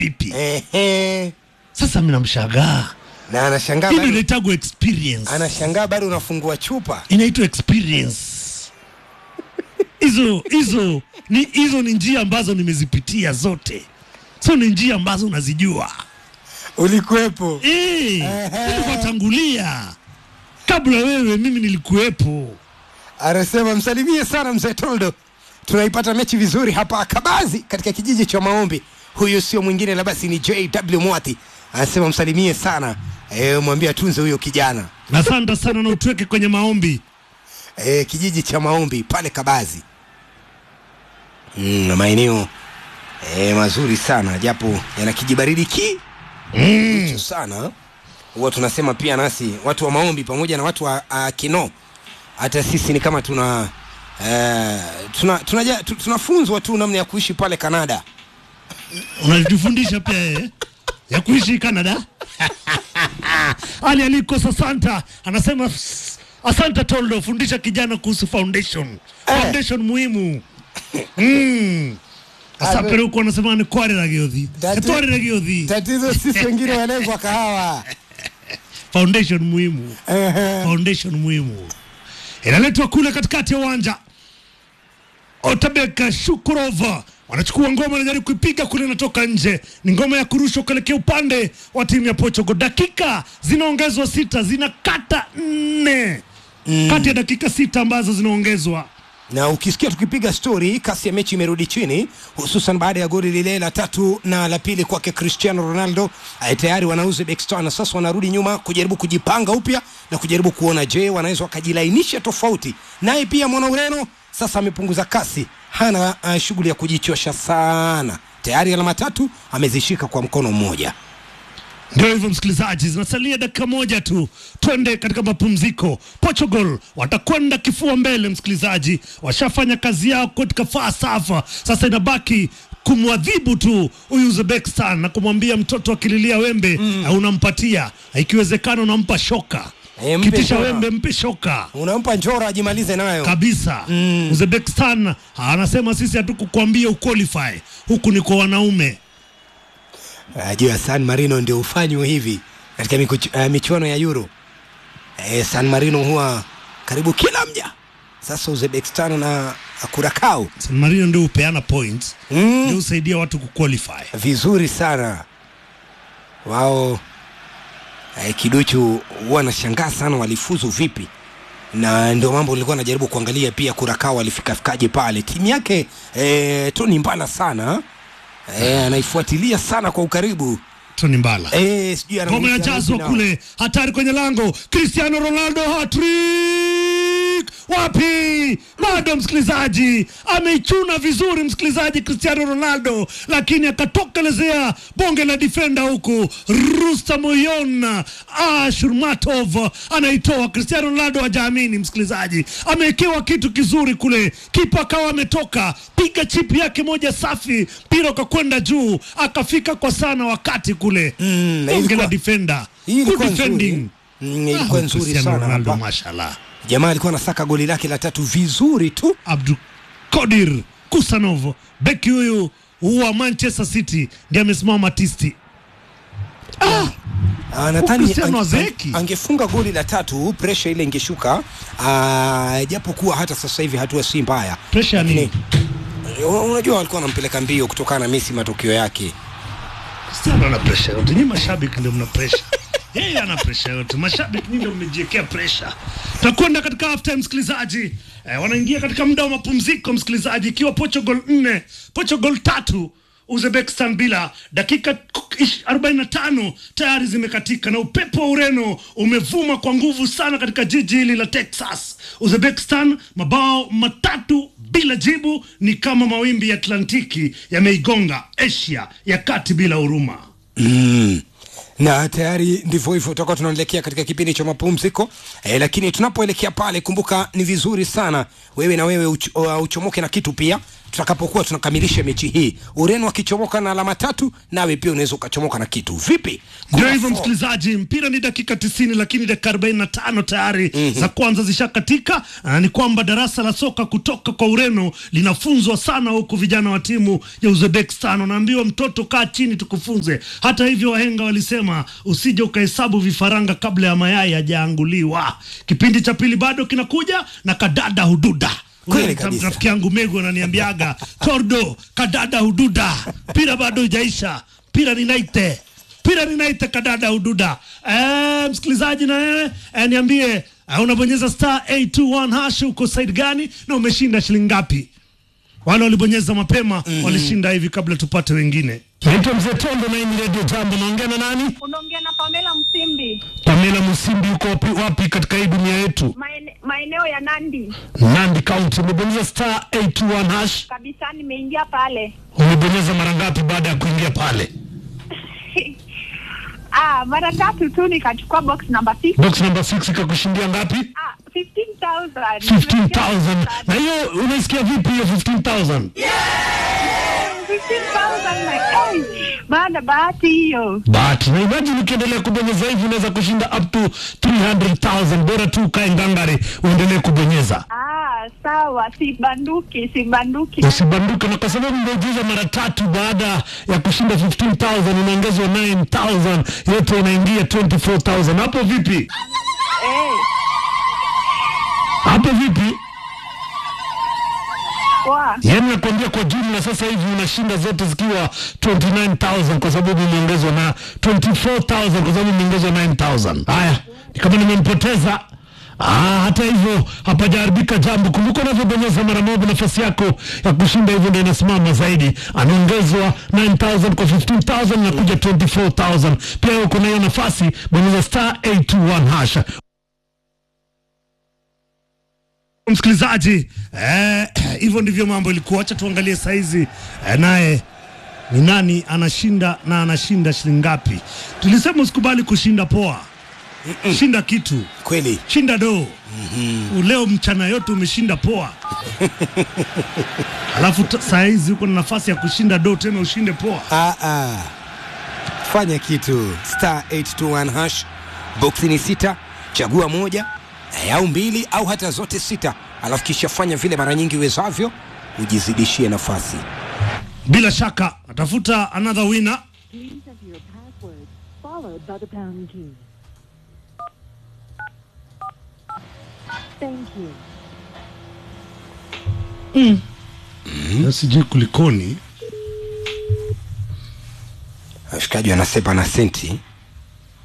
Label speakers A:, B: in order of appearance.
A: vipi
B: Ehe.
A: sasa mnamshagaa
B: na anashangaa
A: hilo
B: bado,
A: inaitagwa experience
B: anashangaa bado unafungua chupa
A: inaitwa experience hizo hizo ni hizo ni njia ambazo nimezipitia zote so ni njia ambazo unazijua
B: ulikuwepo
A: Eh, nilikuwa tangulia kabla wewe mimi nilikuwepo
B: anasema msalimie sana mzee Toldo, tunaipata mechi vizuri hapa Kabazi katika kijiji cha Maombi. Huyu sio mwingine la basi ni JW Mwati, anasema msalimie sana e, mwambie atunze huyo kijana
A: asante sana na utuweke kwenye maombi
B: e, kijiji cha Maombi pale Kabazi. Mm, na maeneo e, mazuri sana japo yana kijibaridi ki mm. sana huwa tunasema pia nasi watu wa Maombi pamoja na watu wa uh, Kino hata sisi ni kama tuna eh, tuna tunaja- tu- tunafunzwa tu namna ya kuishi pale Kanada.
A: unajifundisha pia eh? ya kuishi Canada. Ali alikosa Santa anasema "S- asante Toldo, fundisha kijana kuhusu foundation foundation muhimu mm. Asa
B: Ame-
A: pero huko anasema ni kware na giothi
B: Tati-
A: tware na giothi
B: Tatizo sisi wengine walengwa kahawa
A: foundation muhimu
B: Ehe.
A: foundation muhimu inaletwa kule katikati ya uwanja Otabeka Shukurova wanachukua ngoma, wanajaribu kuipiga kule, inatoka nje. Ni ngoma ya kurushwa kuelekea upande wa timu ya Portugal. Dakika zinaongezwa sita, zinakata nne kati ya dakika sita ambazo zinaongezwa.
B: na ukisikia tukipiga stori, kasi ya mechi imerudi chini, hususan baada ya goli lile la tatu na la pili kwake Cristiano Ronaldo. Eh, Tayari wana Uzbekistan na sasa wanarudi nyuma kujaribu kujipanga upya na kujaribu kuona, je, wanaweza wakajilainisha tofauti. Naye pia mwana Ureno sasa amepunguza kasi, hana uh, shughuli ya kujichosha sana. Tayari alama tatu amezishika kwa mkono mmoja.
A: Ndio hivyo msikilizaji, zinasalia dakika moja tu, twende katika mapumziko. Portugal watakwenda kifua mbele, msikilizaji, washafanya kazi yao katika falsafa. Sasa inabaki kumwadhibu tu huyu Uzbekistan na kumwambia mtoto akililia wembe mm. unampatia, ikiwezekana unampa shoka
B: Eh, mpe
A: kitisha
B: shoka.
A: wembe, mpe shoka
B: Unampa njora ajimalize nayo.
A: kabisa mm. Uzbekistan anasema sisi hatukukwambia uqualify, huku ni kwa wanaume
B: Najua San Marino ndio ufanywa hivi katika miku- uh, michuano ya Euro. Eh, San Marino huwa karibu kila mja. Sasa Uzbekistan na Curacao
A: San Marino ndio hupeana points
B: Mm.
A: ndio husaidia watu kuqualify.
B: vizuri sana wao. Eh, kiduchu huwa nashangaa sana walifuzu vipi, na ndio mambo nilikuwa najaribu kuangalia pia. Curacao walifikafikaje pale, timu yake eh, Tony Mbala sana eh, anaifuatilia sana kwa ukaribu
A: Tony Mbala
B: eh, sijui
A: ngoma
B: anamwita
A: inajazwa
B: vipi na-
A: kule, hatari kwenye lango. Cristiano Ronaldo hattrick wapi? Bado msikilizaji, ameichuna vizuri msikilizaji, Cristiano Ronaldo, lakini akatokelezea bonge la defender huku. Rustam Oyona Ashurmatov anaitoa. Cristiano Ronaldo hajaamini msikilizaji, amewekewa kitu kizuri kule, kipa akawa ametoka piga chipi yake moja safi, mpira ukakwenda juu, akafika kwa sana wakati kule
B: Mm, na
A: bonge
B: ilikuwa-
A: la defender
B: Hii ilikuwa
A: Good
B: nzuri.
A: defending.
B: Mm, ilikuwa
A: Ah,
B: nzuri
A: Cristiano
B: sana
A: Ronaldo,
B: hapa.
A: mashallah.
B: Jamaa alikuwa anasaka goli lake la tatu vizuri tu.
A: Abdul Kodir Kusanov, beki huyu wa Manchester City ndiye amesimama tisti.
B: Ah, nadhani
A: Cristiano
B: ange-
A: Azeki.
B: angefunga goli la tatu, presha ile ingeshuka. Ah, japo kuwa hata sasa hivi hatua si mbaya.
A: Pressure ya nini?
B: Lakini, un- Unajua walikuwa wanampeleka mbio kutokana na Messi matokeo yake.
A: Cristiano ana pressure yote, nyinyi mashabiki ndio mna pressure. Yeye ana pressure yote, mashabiki nyinyi ndio mmejiwekea pressure. Tutakwenda katika half time msikilizaji. Eh, wanaingia katika muda wa mapumziko msikilizaji, ikiwa Portugal 4 Portugal tatu Uzbekistan bila. Dakika ish- 45 tayari zimekatika na upepo wa Ureno umevuma kwa nguvu sana katika jiji hili la Texas. Uzbekistan mabao matatu bila jibu, ni kama mawimbi ya Atlantiki yameigonga Asia ya kati bila huruma.
B: Mm. na tayari ndivyo hivyo tutakuwa tunaelekea katika kipindi cha mapumziko e, lakini tunapoelekea pale kumbuka ni vizuri sana wewe na wewe uch, uh, uchomoke na kitu pia tutakapokuwa tunakamilisha mechi hii ureno akichomoka na alama tatu nawe pia unaweza ukachomoka na kitu vipi
A: Ndio
B: Kuna
A: hivyo
B: four.
A: msikilizaji, mpira ni dakika 90 lakini dakika 45 tayari za kwanza zishakatika. Na ni kwamba darasa la soka kutoka kwa Ureno linafunzwa sana huku vijana wa timu ya Uzbekistan wanaambiwa, mtoto kaa chini tukufunze. Hata hivyo, wahenga walisema usije ukahesabu vifaranga kabla ya mayai hajaanguliwa. Kipindi cha pili bado kinakuja na kadada hududa
B: Kweli
A: Ule
B: kabisa.
A: rafiki yangu Megu ananiambiaga Tordo kadada hududa, mpira bado hujaisha, mpira ninaite mpira ninaite kadada hududa. Eh, msikilizaji na wewe eh, niambie eh, unabonyeza star 821 hash uko side gani na umeshinda shilingi ngapi? Wale walibonyeza mapema walishinda hivi kabla tupate wengine. Naitwa Mzee Tondo na hii ni Radio Jambo. Naongea na nani?
C: Unaongea na Pamela Msimbi,
A: Pamela Musimbi, uko wapi, wapi katika hii dunia yetu?
C: maene- maeneo ya Nandi
A: Nandi County. Umebonyeza star 821 hash,
C: kabisa. Nimeingia pale
A: umebonyeza mara ngapi baada ya kuingia pale?
C: ah, mara tatu tu nikachukua box number 6
A: box number 6 ikakushindia ngapi
C: ah, 15,000
A: 15000 na hiyo unaisikia vipi hiyo 15000
C: 15,000 na hey, baada bahati hiyo
A: but na imagine ukiendelea kubonyeza hivi unaweza kushinda up to 300000 bora tu ukae ngangari uendelee kubonyeza
C: ah, sawa, sibanduki sibanduki.
A: usibanduke na kwa sababu umeujiza mara tatu baada ya kushinda 15000 unaongezwa 9000 yote inaingia 24000 hapo vipi
C: Eh,
A: hapo vipi
C: poa.
A: yaani nakwambia kwa jumla sasa hivi unashinda zote zikiwa 29000 kwa sababu umeongezwa na 24000 kwa sababu umeongezwa 9000 haya ni kama nimempoteza Ah, hata hivyo hapajaharibika jambo. Kumbuka unavyobonyeza mara moja, nafasi yako ya kushinda hivyo ndio inasimama zaidi. Anaongezwa 9000 kwa 15000 na kuja 24000. Pia uko na hiyo nafasi, bonyeza star 821 hash. Msikilizaji, eh, hivyo ndivyo mambo ilikuwa. Acha tuangalie saizi eh, naye ni nani anashinda na anashinda shilingi ngapi. Tulisema usikubali kushinda poa, shinda kitu,
B: kweli
A: shinda doo. Leo mchana yote umeshinda poa, alafu t- saa hizi uko na nafasi ya kushinda doo tena ushinde poa.
B: ah, ah. fanya kitu star 821 hash boksi ni sita chagua moja eh, au mbili au hata zote sita alafu kisha fanya vile mara nyingi uwezavyo ujizidishie nafasi
A: Bila shaka atafuta another winner.
D: Please enter your password followed by the pound key. Thank you.
A: Na Sijui kulikoni.
B: washikaji wanasepa na senti